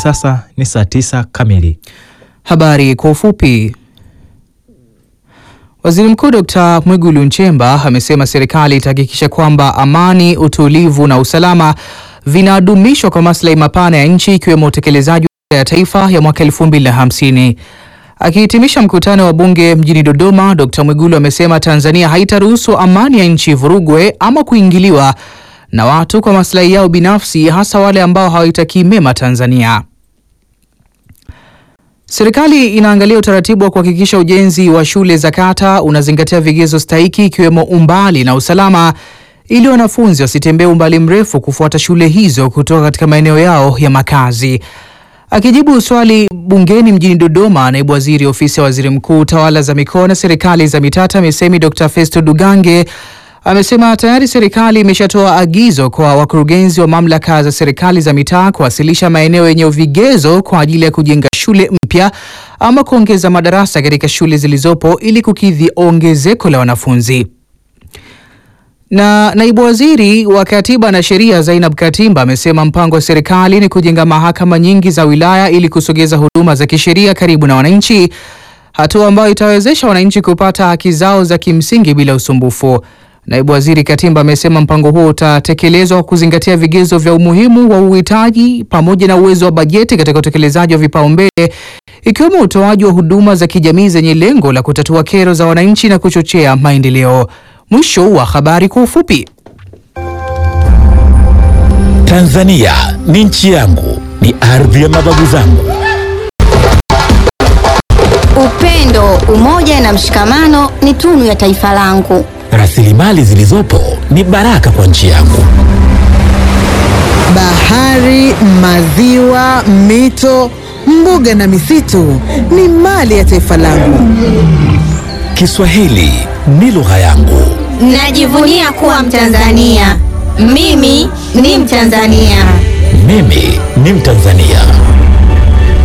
Sasa ni saa tisa kamili. Habari kwa ufupi. Waziri Mkuu Dr. Mwigulu Nchemba amesema serikali itahakikisha kwamba amani, utulivu na usalama vinadumishwa kwa maslahi mapana ya nchi ikiwemo utekelezaji wa ya taifa ya mwaka 2050. Akihitimisha mkutano wa bunge mjini Dodoma, Dr. Mwigulu amesema Tanzania haitaruhusu amani ya nchi vurugwe ama kuingiliwa na watu kwa maslahi yao binafsi, hasa wale ambao hawaitakii mema Tanzania. Serikali inaangalia utaratibu wa kuhakikisha ujenzi wa shule za kata unazingatia vigezo stahiki ikiwemo umbali na usalama ili wanafunzi wasitembee umbali mrefu kufuata shule hizo kutoka katika maeneo yao ya makazi. Akijibu swali bungeni mjini Dodoma, naibu waziri ofisi ya waziri mkuu tawala za mikoa na serikali za mitaa TAMISEMI Dr. Festo Dugange amesema tayari serikali imeshatoa agizo kwa wakurugenzi wa mamlaka za serikali za mitaa kuwasilisha maeneo yenye vigezo kwa ajili ya kujenga shule mpya ama kuongeza madarasa katika shule zilizopo ili kukidhi ongezeko la wanafunzi. Na naibu waziri wa katiba na sheria Zainab Katimba amesema mpango wa serikali ni kujenga mahakama nyingi za wilaya ili kusogeza huduma za kisheria karibu na wananchi, hatua ambayo itawezesha wananchi kupata haki zao za kimsingi bila usumbufu. Naibu waziri Katimba amesema mpango huo utatekelezwa kwa kuzingatia vigezo vya umuhimu wa uhitaji pamoja na uwezo wa bajeti katika utekelezaji wa vipaumbele ikiwemo utoaji wa huduma za kijamii zenye lengo la kutatua kero za wananchi na kuchochea maendeleo. Mwisho wa habari kwa ufupi. Tanzania ni nchi yangu, ni ardhi ya mababu zangu. Upendo, umoja na mshikamano ni tunu ya taifa langu. Rasilimali zilizopo ni baraka kwa nchi yangu. Bahari, maziwa, mito, mbuga na misitu ni mali ya taifa langu. Kiswahili ni lugha yangu. Najivunia kuwa Mtanzania. Mimi ni Mtanzania. Mimi ni Mtanzania.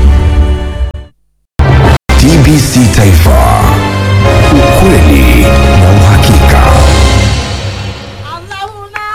TBC Taifa, ukweli